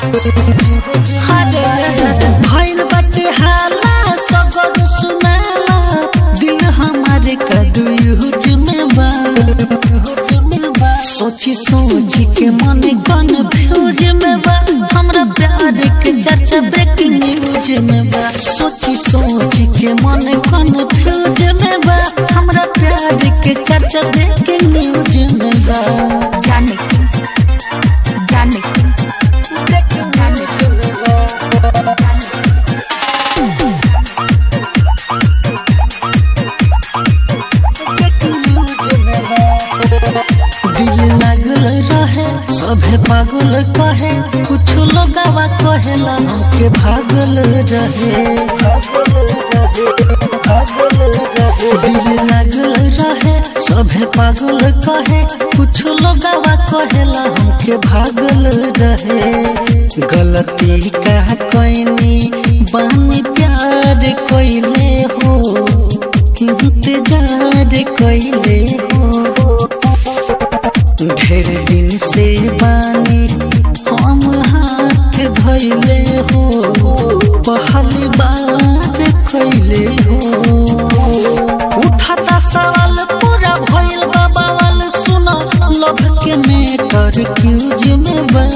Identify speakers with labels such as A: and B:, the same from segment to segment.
A: भइल बाटे हाला सगर सुनाला दिल हमारे कदुयुज में बा सोची सोची के मन गन भ्यूज में बा हमरा प्यार के चर्चा ब्रेकिंग न्यूज में बा सोची सोची के मन गन भ्यूज में बा हमरा प्यार के चर्चा ब्रेकिंग न्यूज में बा
B: Jan mixing. Jan mixing. Jan mixing.
A: दिल लागल रहे सभे पागल कहे कुछ लोगावा कहेला हमके भागल रहे दिल लागल रहे सभे पागल कहे कुछ लोगावा कहेला हमके भागल रहे गलती का कोइनी बानी प्यार कोइले हो इंतजार कोइले हो ढेर दिन से बानी हम हाथ धैले हो पहली बार कैले हो उठाता सवाल पूरा भइल बा बवाल सुनो लभ के मेटर क्यूज में बा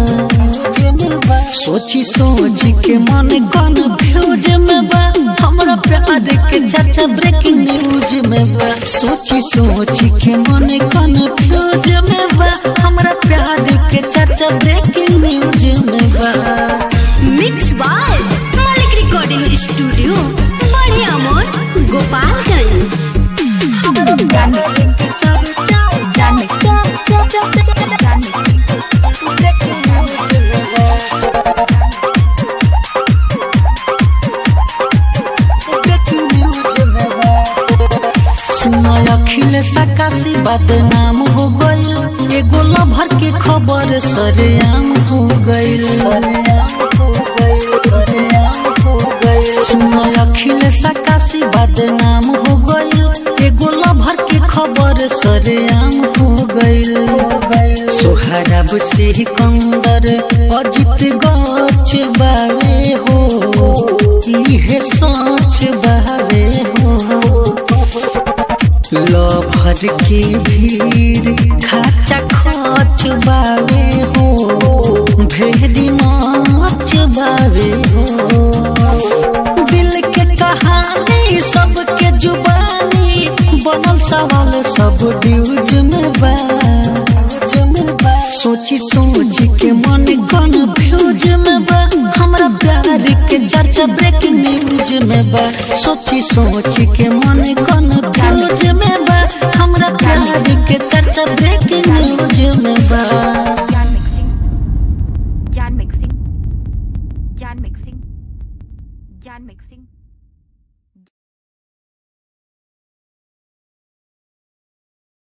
A: सोची सोची के मन गन भ्यूज में बा हमरा प्यार के चर्चा ब्रेकिंग न्यूज में बा सोची सोची के मन गन भ्यूज में बा हमरा प्यार के चर्चा ब्रेकिंग न्यूज में बा
B: Mix by Malik Recording Studio. बढ़िया मोर Gopalganj Jan mixing. Jan mixing. Jan mixing.
A: सुनो अखिल सकाशी बदनाम हो गईल एगो लभर के खबर सरेआम हो गईल सुनो अखिल सकाशी बदनाम हो गईल एगो लभर के खबर सरेआम हो गईल सोहरब से कंदर अजित गच बावे हो इहे सोच बावे हो लभर की भीड़ खाचा खच बावे हो भेड़ी नाच बावे हो दिल के कहानी सबके जुबानी बनल सवाल सब ड्यूज में बा सोची सोची के मन गन भ्यूज में बा हमरा प्यार के चर्चा ब्रेकिंग न्यूज में बा सोची सोची के मन गन भ्यूज में बा हमरा प्यार के चर्चा ब्रेकिंग न्यूज में बा